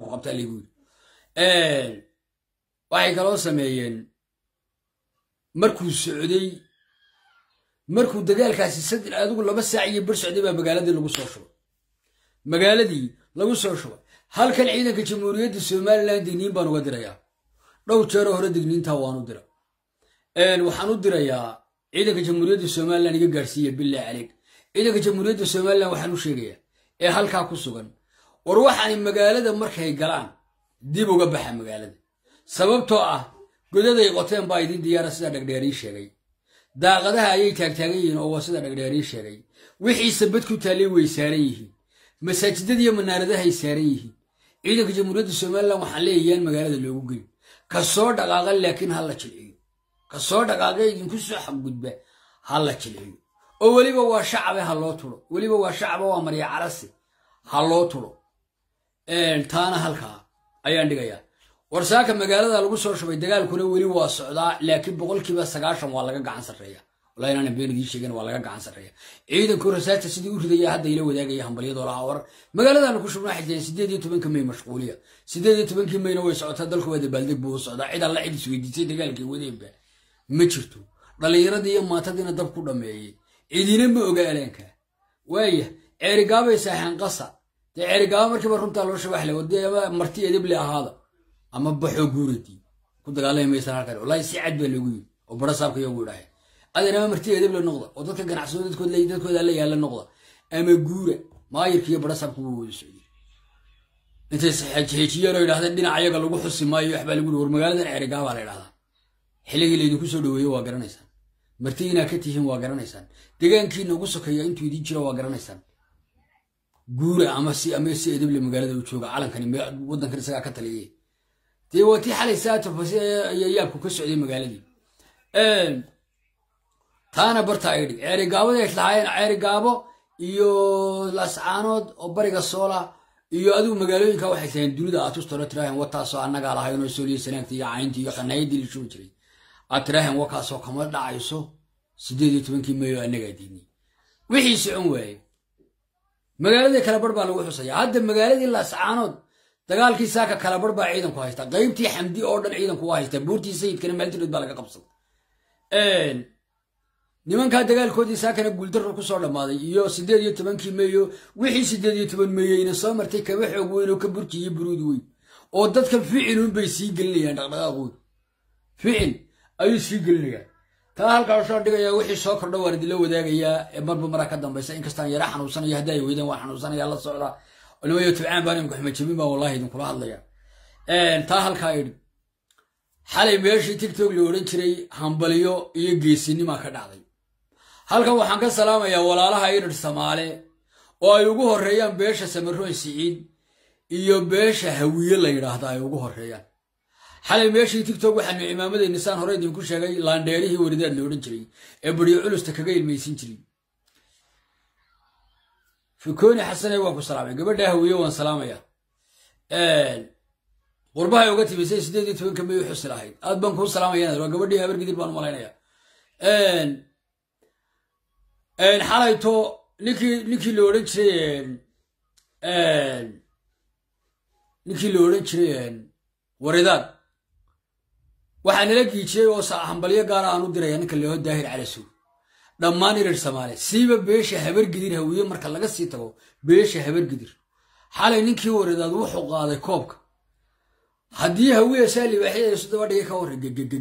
ku qabtaa laygu yidhi waxay kaloo sameeyeen markuu socday markuu dagaalkaasi saddex adigu laba saac iyo bar socday baa magaaladii lagu soo shubay magaaladii lagu soo shubay halkan ciidanka jamhuuriyadda somalilan digniin baan uga dirayaa dhowr jeeroo hore digniintaa waan u dira waxaan u dirayaa ciidanka jamhuuriyadda somalilan iga gaadhsiiya billah caleyk ciidanka jamhuuriyadda somalilan waxaan u sheegayaa ee halkaa ku sugan war waxaani magaalada markay galaan dib uga baxa magaalada sababtoo ah godaday qoteen baa idin diyaara sida dhagdheerii sheegay daaqadaha ayay taagtaagan yihiin oo waa sida dhagdheerii sheegay wixii sabad ku taallay way saaran yihiin masaajidadiiyo manaaradahay saaran yihiin ciidanka jamhuuriyadda somalilan waxaan leeyayaan magaalada loogu geyn ka soo dhaqaaqa laakiin ha la jilciyo ka soo dhaqaaqa idinku soo xaggudba ha la jilciyo oo weliba waa shacabe ha loo tulo weliba waa shacaba waa marya carasi ha loo tulo taana halkaa ayaan dhigayaa warsaaka magaalada lagu soo shubay dagaalkuna weli waa socdaa laakiin boqolkiiba sagaashan waa laga gacan sarreeya wallahi inaan been idiin sheegin waa laga gacan sarreeya ciidanku rasaasta sidii u ridaya hadda ila wadaagaya hambalyadoo lahaa war magaaladaana ku shubnaa xijeen sideed iyo tobanka may mashquuliya sideed iyo tobankii mayna way socotaa dalku waa dabaaldeg buu u socdaa cid alla cid isweydiisay dagaalkii wadeenba ma jirto dhallinyaradii iyo maatadiina dab ku dhammeeyey cidina ma oga aleenka waaya ceerigaabay saaxeen qasa dee ceerigaaba markiiba runtaa loo shabaxle wadee ama marti edible ahaada ama baxoo guuradii ku dagaalami maysan halkan wallahi si cad baa loogu yiri oo bara saabka iyagu idhahay adeer ama marti edible noqda oo dadka ganacsado dadkood dadkooda la yaala noqda ama guura maayirka iyo bara saabka wuu wada socday intay saxeejiyeen oo yidhahdeen dhinac ayaga lagu xusi maayo waxbaa lagu war magaaladan ceerigaabaa la yidhahdaa xilligii laydinku soo dhaweeyo waa garanaysaan marti inaa ka tihiin waa garanaysaan degaankiina ugu sokeeya intuu idin jiro waa garanaysaan guura ama si ama si edible magaalada u jooga calankani waddankan isagaa ka taliyay dee waa tii xalay saatofasi ayaa yaabku ka socday magaaladii taana barta ay dhig ceerigaabada ay lahaayeen ceerigaabo iyo lascaanood oo bariga soola iyo adigu magaalooyinka waxay taheen dunida aad tustalo tiraahen wataasoo annagaa lahaynoo sooliya sanaagta iyo caynta iyo qanaayadii la shubi jiray aad tiraahen wakaasoo kama dhacayso sideed iyo tobankii mayo annagaa diidnay wixii socon waaye magaaladii kalabar baa lagu xusaya hadda magaaladii lascaanood dagaalkii saaka kalabar baa ciidanku haysta qaybtii xamdi oo dhan ciidanku waa haysta buurtii sayidkana maaltirood baa laga qabsaday nimankaa dagaalkoodii saakana guuldarro ku soo dhammaaday iyo sideed iyo tobankii meeyo wixii sideed iyo toban meeyeyna soo martay kaba xoog weyn oo ka burji iyo buruud weyn oo dadka ficilun bay sii gelinayaan dhaqdhaqaaqooda ficil ayuu sii gelinayaan taa halkaa soo dhigaya wixii soo kordha waan idinla wadaagayaa ee marba maraa ka dambaysa inkastaan yara xanuunsanayo hadda ay weydaan waan xanuunsanaya la socda nimayo tibcaan baan imika xumajabin baan wallahi idinkula hadlaya taa halkaa idhi xalay meeshii tigtog la odhan jiray hambaliyo iyo geesinimaa ka dhacday halkan waxaan ka salaamayaa walaalaha idhir samaale oo ay ugu horeeyaan beesha samaroon siciid iyo beesha hawiye la yidhaahda ay ugu horeeyaan xalay meeshii tigtog waxaanu imaamaday nisaan hore idinku sheegay laandheerihii waridaad la odhan jiray ee badiyo culusta kaga ilmaysin jiray fikooni xasane waan ku salaamay gabadha hawiye waan salaamaya qurbahay uga timisay sideed iyo tobanka may u xusi lahayd aad baan kuu salaamaya waa gabadhii habar gidir baan umalaynaya xalayto ninkii ninkii la odhan jiray ninkii la odhan jiray waridaad waxaa nala giijiyey oo hambalyo gaara aan u diraya ninka leeho daahir calasow dhammaan irir samaale siiba beesha habargidir hawiye marka laga sii tago beesha habargidir xalay ninkii waridaad wuxuu qaaday koobka haddii hawiye saa libaaxyada soddoba dhigay ka warra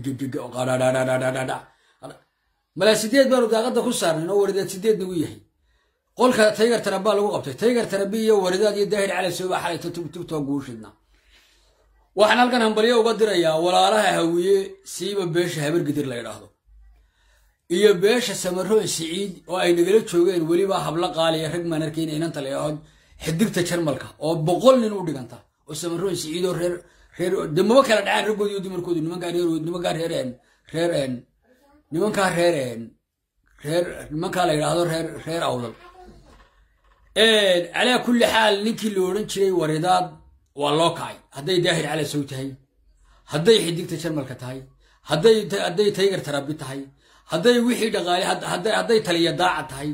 malaa sideed baanu daaqadda ku saarnayn oo waridaad sideed nagu yahay qolka taygar tarabaa lagu qabtay taygar tarabi iyo waridaad iyo daahir calasow baa xalayto tubtoo guushidna waxaan halkan hambalyo uga dirayaa walaalaha hawiye siiba beesha habargidir la ydhaahdo iyo beesha samaroon siciid oo ay nagala joogeen weliba hablo qaaliya rag maan arkayna inanta leehood xidigta jarmalka oo boqol nin u dhiganta oo samaroon siciid oo reer reer de maba kala dhacaan raggoodi iyo dumarkoodu nimankaa reer nimankaa reer reer nimankaa reer reer nimankaa la yidhaahdo reer reer awdal calaa kulli xaal ninkii la odhan jiray waridaad waa loo kacay hadday daahir calasow tahay hadday xidigta jarmalka tahay hadday hadday taygar tarabi tahay hadday wixii dhaqaale hadday taliya daaca tahay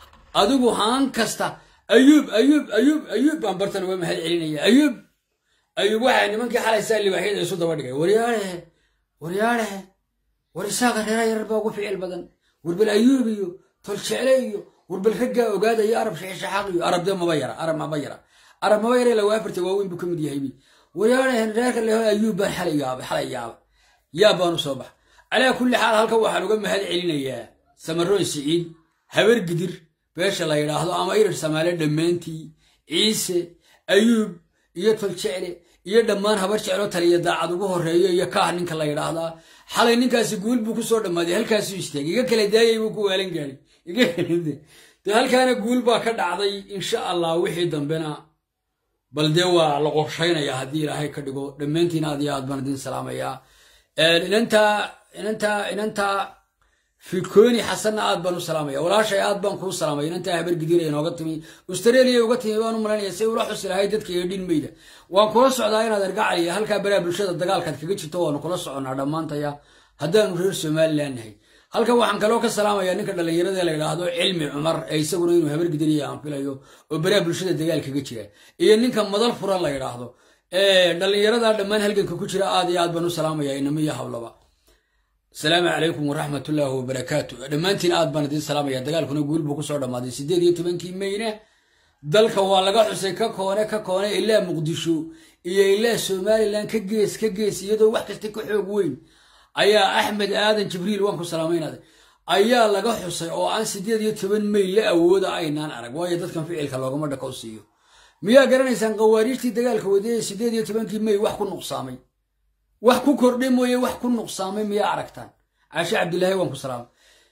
adigu haan kasta ayuub ayuub ayuub ayuub baan bartan uga mahad celinaya ayuub ayuub waxaa nimankii xalaysaa libaaxyada isu daba dhigay waryaadhehe waryaadhehe war isaaqa reera yarar baa ugu ficil badan warbel ayuub iyo toljecle iyo warbel raggaa ogaada iyo arab shaxishaxaaq iyo arab dee maba yara arab maba yara arab maba yara lagu afarta waaweyn buu ka mid yahay waryaadhehe reerka leho ayuub baan xalay yaaba xalay yaaba yaa baanu soo baxa calaa kulli xaal halkan waxaan uga mahad celinayaa samaroon siciid habar gidir beesha la yidhaahdo ama irir samaale dhammaantii ciise ayuub iyo toljecle iyo dhammaan habar jeclo taliya daacad ugu horeeyo iyo kaah ninka la yidhaahdaa xalay ninkaasi guul buu kusoo dhammaaday halkaasuu istaagay iga kala daayay buu ku waalan gaadhay iga de halkaana guul baa ka dhacday insha allah wixii dambena bal dee waa la qorshaynayaa haddii ilaahay ka dhigo dhammaantiin aad iyo aad baan idin salaamayaa inantaa inantaa inantaa fikoni xasanna aad baan u salaamaya walaashay aad baan kuu salaamaya inantaa habar gidiira inooga timi australia uga timi baan u malaynaya say ula xusi lahay dadka iyo dhinmayda waan kula socdaa inaad argacaliya halkaa baraa bulshada dagaalkaad kaga jirto waanu kula soconnaa dhammaantaya haddaanu reer somalilan nahay halkan waxaan kaloo ka salaamaya ninka dhallinyarada la yidhaahdo cilmi cumar ee isaguna inuu habar gidiriya aan filayo oo baraa bulshada dagaal kaga jira iyo ninka madal furan la yidhaahdo dhallinyarada dhammaan halganka ku jira aad iyo aad baan u salaamaya inamiyo hablaba asalaamu calaykum waraxmat ullaahi wabarakaatu dhammaantiin aad baan idiin salaamaya dagaalkuna guul buu kusoo dhammaaday siddeed iyo tobankii meyne dalka waa laga xusay ka koone ka koone ilaa muqdisho iyo ilaa somalilan ka gees ka gees iyadoo wax kasta ka xoog weyn ayaa axmed aadan jibriil waan ku salaamaynaada ayaa laga xusay oo aan siddeed iyo toban meyl la awooda aynaan arag waayo dadkan ficilka loogama dhako siiyo miyaa garanaysaan qawaariijtii dagaalka wadee siddeed iyo tobankii mey wax ku nuqsaamay wax ku kordhay mooye wax ku nuqsaamay miyaa aragtaan caashe cabdilaahi waan ku salaamay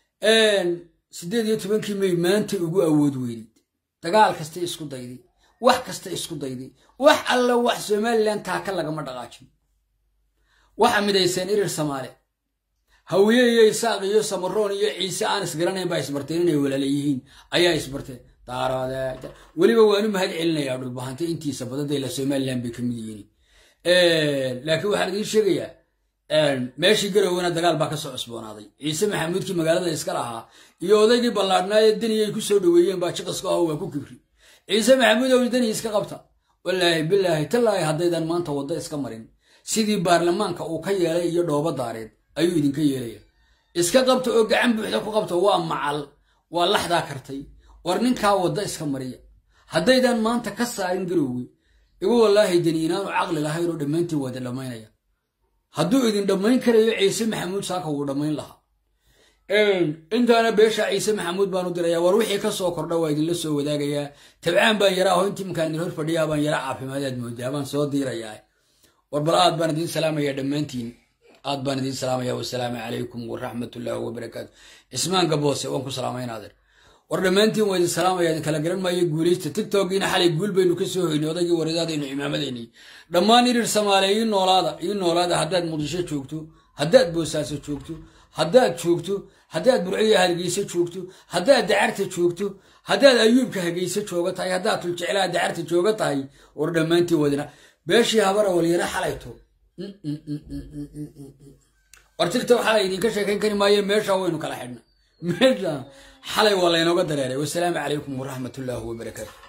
siddeed iyo tobankii mey maanta ugu awood weynid dagaal kasta isku dayday wax kasta isku dayday wax alla wax somalilan taaka lagama dhaqaajin waxa midayseen irir samaale hawiye iyo isaaq iyo samaroon iyo ciise aan isgaranayn baa isbarteen inay walaala yihiin ayaa isbarteen daaroode weliba waanu mahad celinayaa dhulbahanta intiisa badadayla somalilan bay ka mid yihiin laakiin waxaan idiin sheegayaa meeshii garowena dagaal baa ka soo cusboonaaday ciise maxamuudkii magaalada iska lahaa iyo odaygii ballaadhnaa ee daniyay ku soo dhoweeyeen baa jiqaska aho waa ku kibri ciise maxamuud ow dani iska qabta walaahi bilaahi tallaahi haddaydan maanta waddo iska marin sidii baarlamaanka uu ka yeelay iyo dhoobo daareed ayuu idinka yeelaya iska qabta oo gacan buuxda ku qabta waa macal waa laxdaa kartay war ninkaa waddo iska mariya haddaydan maanta ka saarin garowge igu wallaahi deni inaanu caqli lahayn oo dhammaantiin waa idin dhammaynaya hadduu idin dhammayn karayo ciise maxamuud saaka wuu dhammayn lahaa intaana beesha ciise maxamuud baan u diraya war wixii ka soo kordha waa idinla soo wadaagayaa tabcaan baan yaraa oo intii markaan idin hor fadhiyaa baan yara caafimaadaad moodaa baan soo diirayaa war bal aad baan idiin salaamaya dhammaantiin aad baan idiin salaamaya wasalaamu calaykum waraxmatullaahi wabarakaatu cismaan gaboose waan ku salaamaynaadeen war dhammaantiin waa idin salaamaya idin kala garan maayo guulaysta tigtogiina xalay guul baynu ka soo hoynay odaygii wareedaadaynu cimaamadaynay dhammaan irir samaale ii noolaada ii noolaada haddaad muqdisho joogto haddaad boosaaso joogto haddaad joogto haddaad burciya hargeyso joogto haddaad dacarta joogto haddaad ayuubka hageyso jooga tahay haddaad tuljeclaa dacarta jooga tahay war dhammaantiin wadina beeshii habara walyara xalayto war tigtok xalay idinka sheekayn kari maayo meesha waynu kala xidhna meesha xalay waa laynooga dareeray wasalaamu calaykum waraxmat ullaahi wabarakaatu